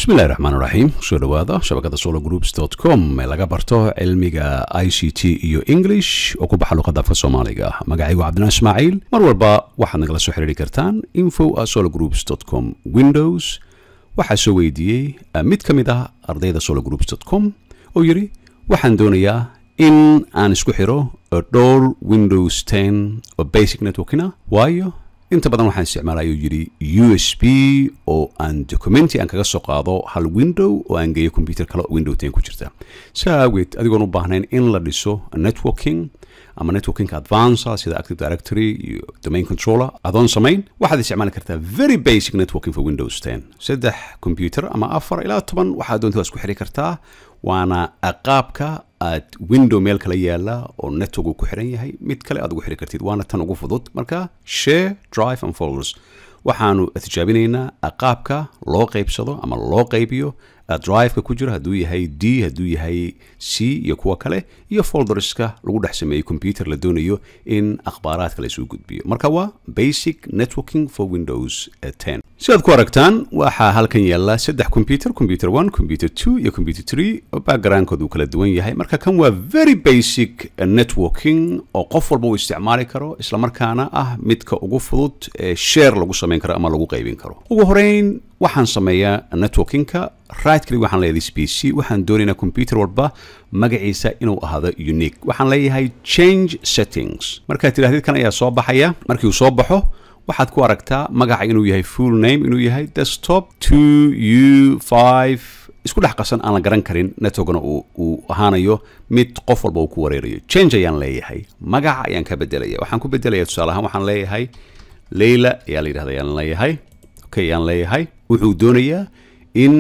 bismillahi raxmaan raxiim kusoo dhowaada shabakada solo groups com ee laga barto cilmiga i c t iyo english oo ku baxa luqadda afka soomaaliga magacaygu cabdinaa ismaaciil mar walba waxaad nagala soo xiriiri kartaan info a solo groups com windows waxaa soo weydiiyey mid ka mid ah ardayda solo groups com oo yidhi waxaan doonayaa in aan isku xiro dhowr windows ten oo basic networkina waayo inta badan waxaan isticmaala ayuu yidhi u s b oo aan documenti aan kaga soo qaado hal window oo aan geeyo computer kale oo window ten ku jirta saa awgeed adigoon u baahnayn in la dhiso networking ama networking advanca sida active directory iyo domain controller adoon samayn waxaad isticmaali kartaa very basic networking for windows ten saddex computer ama afar ilaa toban waxaad doonta waa isku xiri kartaa waana qaabka aad window meel kala yaala oo network uu ku xiran yahay mid kale aad ugu xiri kartid waana tan ugu fudud marka share drive and folders waxaanu tijaabinaynaa qaabka loo qaybsado ama loo qaybiyo driveka ku jiro hadduu yahay d hadduu yahay c iyo kuwa kale iyo folderska lagu dhex sameeyey computer la doonayo in akhbaaraadka la isugu gudbiyo marka waa basic networking for windows ten sidaad ku aragtaan waxaa halkan yaala saddex computer computer one computer two iyo computer three oo backgroundkood uu kala duwan yahay marka kan waa very basic networking oo qof walba uu isticmaali karo islamarkaana ah midka ugu fudud ee share lagu samayn karo ama lagu qaybin karo ugu horeyn waxaan sameeyaa networkingka right click waxaan leeyahay this pc waxaan doonaynaa computer walba magaciisa inuu ahaado unique waxaan leeyahay change settings markaad tidhahdid kan ayaa soo baxaya markii uu soo baxo waxaad ku aragtaa magaca inuu yahay full name inuu yahay desktop two u five isku dhex qasan aan la garan karin networkna uu ahaanayo mid qof walba uu ku wareerayo change ayaan leeyahay magaca ayaan ka bedelaya waxaan ku bedelaya tusaale ahaan waxaan leeyahay leyla ayaa la yidhahda ayaan leeyahay okay ayaan leeyahay wuxuu doonayaa in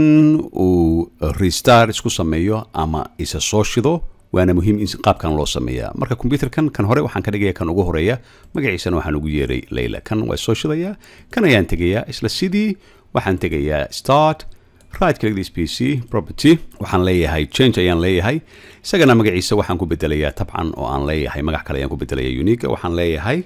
uu restart isku sameeyo ama isa soo shido waana muhiim in qaabkan loo sameeyaa marka computerkan kan hore waxaan ka dhigaya kan ugu horeeya magaciisana waxaan ugu yeeray leyla kan waa soo shidayaa kan ayaan tegayaa isla sidii waxaan tegayaa start right click this pc property waxaan leeyahay change ayaan leeyahay isagana magaciisa waxaan ku bedelayaa tabcan oo aan leeyahay magac kale ayaan ku bedelaya unique waxaan leeyahay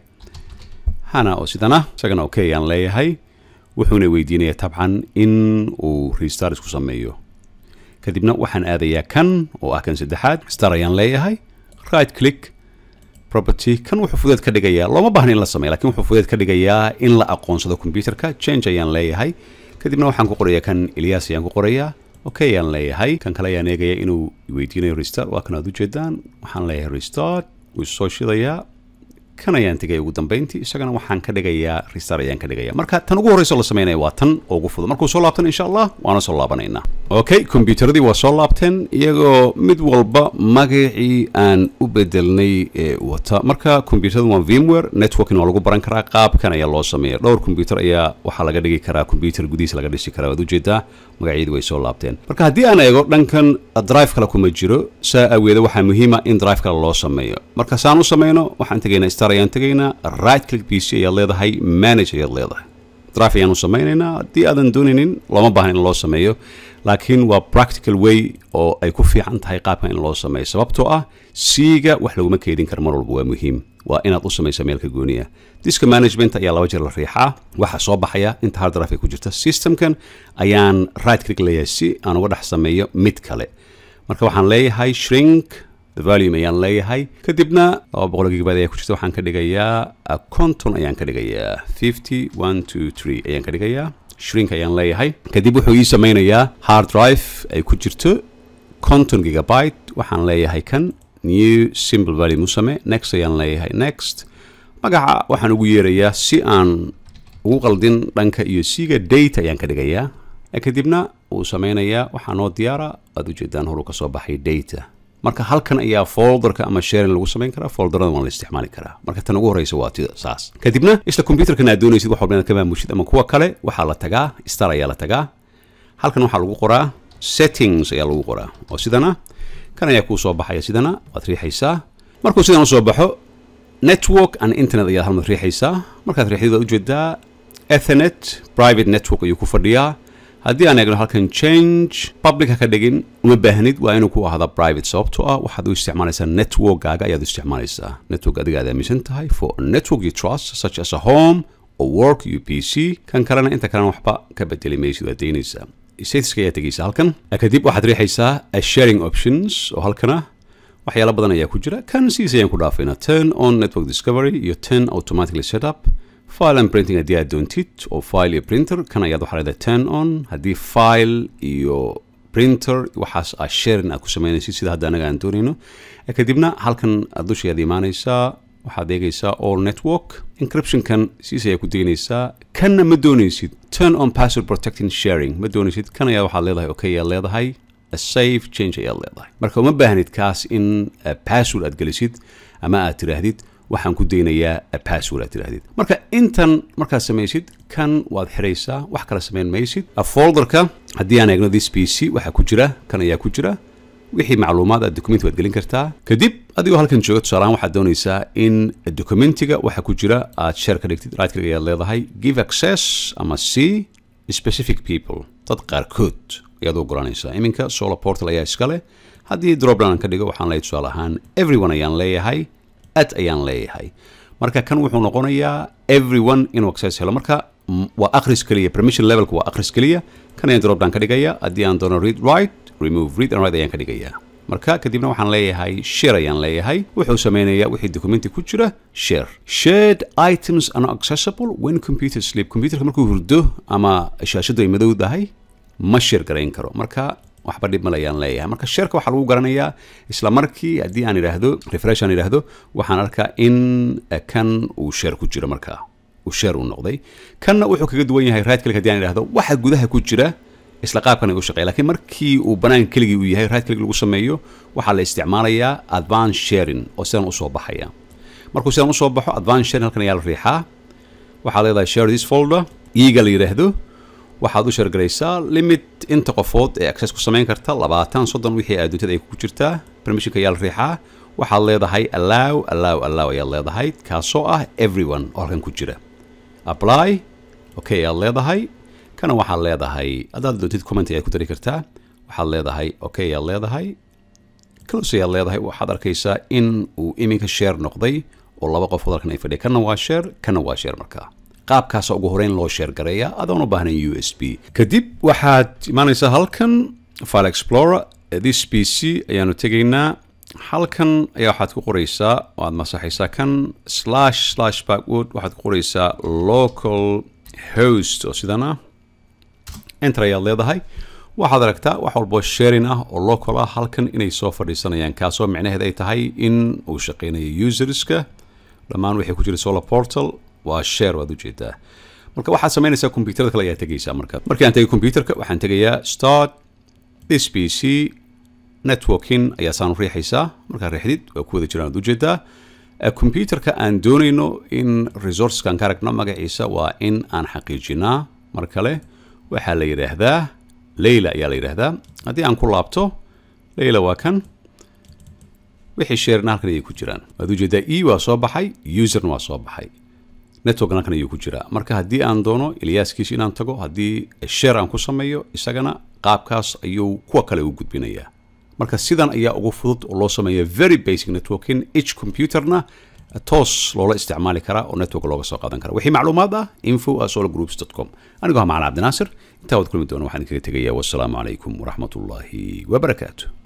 hana oo sidana isagana okay ayaan leeyahay wuxuuna weydiinaya tabcan in uu restart isku sameeyo kadibna waxaan aadayaa kan oo ah kan saddexaad star ayaan leeyahay right click property kan wuxuu fudeed ka dhigayaa looma baahna in la sameeyo lakin wuxuu fudeed ka dhigayaa in la aqoonsado computerka change ayaan leeyahay kadibna waxaan ku qorayaa kan elias ayaan ku qorayaa okay ayaan leeyahay kan kale ayaan eegaya inuu weydiinayo restart waa kan aad ujeedaan waxaan leeyahay restart wuu soo shidayaa kan ayaan tegaya ugu dambeyntii isagana waxaan ka dhigayaa restart ayaan ka dhigaya marka tan ugu horreysa la sameynaya waa tan oo ugu fudud markuu soo laabtan insha allah waana soo laabanaynaa okay combyuteradii waa soo laabteen iyagoo mid walba magacii aan u bedelnay ee wata marka combyuterada waa vmware networking waa lagu baran karaa qaabkan ayaa loo sameeya dhowr combyuter ayaa waxaa laga dhigi karaa combyuter gudihiisa laga dhisi karaa waad ujeedaa magacyadii way soo laabteen marka haddii aan eego dhankan drive kale kuma jiro saa aweeda waxaa muhiima in drive kale loo sameeyo marka saan u sameyno waxaan tegaynaa star ayaan tegaynaa right click p c ayaad leedahay manage ayaad leedahay drive ayaan u sameynaynaa haddii aadan doonaynin looma baahna in loo sameeyo laakiin waa practical way oo ay ku fiican tahay qaabkan in loo sameeyo sababtoo ah siiga wax laguma keedin karo mar walba waa muhiim waa inaad u samaysa meelka gooniya diska management ayaa laba jeer la riixaa waxaa soo baxaya inta hard drive ay ku jirta systemkan ayaan right click leeyahay si aan uga dhex sameeyo mid kale marka waxaan leeyahay shrink the volume ayaan leeyahay kadibna laba boqol gigabyte ayaa ku jirta waxaan ka dhigayaa conton ayaan ka dhigayaa fifty one two three ayaan ka dhigayaa shrink ayaan leeyahay kadib wuxuu ii sameynayaa hard drive ay ku jirto conton gigabyte waxaan leeyahay kan new simple volume u same next ayaan leeyahay next magaca waxaan ugu yeerayaa si aan ugu qaldin dhanka iyo siga data ayaan ka dhigayaa kadibna uu sameynayaa waxaa noo diyaara aad ujeedaan horuu ka soo baxay data marka halkan ayaa folderka ama sharing lagu samayn karaa folderada waan la isticmaali karaa marka tan ugu horeysa waa tida saas kadibna isla computerkan aad doonaysid wax walba inaad ka maamushid ama kuwa kale waxaa la tagaa star ayaa la tagaa halkan waxaa lagu qoraa settings ayaa lagu qoraa oo sidana kan ayaa kuu soo baxaya sidana waad riixaysaa markuu sidan usoo baxo network and internet ayaad halmad riixaysaa markaad riixdid waad ujeedaa ethernet private network ayuu ku fadhiyaa haddii aan eegno halkan change public ha ka dhigin uma baahnid waa inuu ku ahda private sababtoo ah waxaad u isticmaalaysaa networkgaaga ayaad u isticmaalaysaa network adiga aad aaminsan tahay for a network you trust such as a home or work u p c kan kalena inta kalena waxba ka bedeli maysid waad daynaysaa statuska ayaa tegaysa halkan kadib waxaad riixaysaa sharing options oo halkana waxyaala badan ayaa ku jira kan sidiis ayaan ku dhaafaynaa turn on network discovery iyo turn automatically setup file and printing haddii aad doontid oo file iyo printer kan ayaad waxaa leedahay turn on haddii file iyo printer waxaas aa sharing aad ku samaynaysid sida hadda anaga aan doonayno kadibna halkan dusha ayaad imaanaysaa waxaad eegaysaa all network encryptionkan siis ayaa ku deynaysaa kanna ma doonaysid turn on password protecting sharing ma doonaysid kan ayaa waxaad leedahay okay ayaad leedahay safe change ayaad leedahay marka uma baahnid kaas in password aad gelisid ama aad tiraahdid waxaan ku daynayaa password aad tiraahdid marka intan markaad samaysid kan waad xiraysaa wax kala samayn maysid folderka haddii aan eegno this p c waxaa ku jira kan ayaa ku jira wixii macluumaad aad document waad gelin kartaa kadib adigoo halkan jooga tusaalahaan waxaad doonaysaa in documentiga waxa ku jira aad share ka dhigtid right click ayaad leedahay give access ama c specific people dad qaarkood ayaad u ogolanaysaa iminka solar portal ayaa iska leh haddii dropdown aan ka dhigo waxaan leeyahay tusaale ahaan everyone ayaan leeyahay at ayaan leeyahay marka kan wuxuu noqonayaa everyone inuu access helo marka waa akhris keliya permission levelka waa akhris keliya kan ayaan dropdown ka dhigaya haddii aan doono read right remove read and write ayaan ka dhigayaa marka kadibna waxaan leeyahay share ayaan leeyahay wuxuu samaynayaa wixii documenti ku jira share shared items are accessible when computer sleep computerka markuu hurdo ama shaashadu ay madow tahay ma share garayn karo marka waxba dhib male ayaan leeyahay marka shareka waxaa lagu garanayaa isla markii haddii aan idhaahdo refresh aan idhaahdo waxaan arkaa in kan uu share ku jiro markaa uu share uu noqday kanna wuxuu kaga duwan yahay right click haddii aan idhaahdo waxa gudaha ku jira isla qaabkan ay u shaqeeya lakiin markii uu banaan keligii uu yahay right click lagu sameeyo waxaa la isticmaalayaa advance sharing oo sidan usoo baxaya markuu sidan usoo baxo advance sharing halkan ayaa la riixaa waxaad leedahay share this folder iiga la yidhaahdo waxaad u shargaraysaa limit inta qofood ee access ku samayn karta labaatan soddon wixii aaduntada ay ku jirtaa permissionka ayaa la riixaa waxaad leedahay allow allow allow ayaad leedahay kaasoo ah everyone oo halkan ku jira apply okay ayaad leedahay kana waxaad leedahay haddaad doontid comment ayaad ku dari kartaa waxaad leedahay okay ayaad leedahay close ayaad leedahay waxaad arkaysaa in uu iminka share noqday oo laba qofood halkan ay fadhiya kana waa share kana waa share markaa qaabkaasa ugu horeyn loo sheer gareeya adoon u baahnayn u s b kadib waxaad imaanaysaa halkan file explorer this p c ayaanu tegaynaa halkan ayaa waxaad ku qoraysaa oo aad masaxaysaa kan slash slash backword waxaad ku qoraysaa local host oo sidan ah enter ayaad leedahay waxaad aragtaa wax walboo sharing ah oo local ah halkan inay soo fadhiisanayaan kaasoo micnaheed ay tahay in uu shaqeynayo userska dhammaan wixii ku jira solar portal waa share waad ujeedaa marka waxaad samaynaysaa computerada kale ayaa tegaysaa marka markii aan tegay computerka waxaan tegayaa start this p c networking ayaa saan u riixaysaa markaad riixdid waa ku wada jiraan waad ujeedaa computerka aan doonayno in resourceskaan ka aragno magaciisa waa in aan xaqiijinaa mar kale waxaa la yidhaahdaa leyla ayaa la yidhaahdaa haddii aan ku laabto leyla waa kan wixii sharena halkan ayay ku jiraan waad ujeedaa e waa soo baxay userna waa soo baxay networkna halkan ayuu ku jiraa marka haddii aan doono ilyaaskiisa inaan tago haddii share aan ku sameeyo isagana qaabkaas ayuu kuwa kale u gudbinayaa marka sidan ayaa ugu fudud oo loo sameeya very basic networking each computerna toos loola isticmaali karaa oo network looga soo qaadan kara wixii macluumaad ah info sologroups com anigoo macalin cabdinaasir intaa waad kulmi doona waxaan kaga tegayaa wassalaamu calaykum waraxmat ullaahi wabarakaatu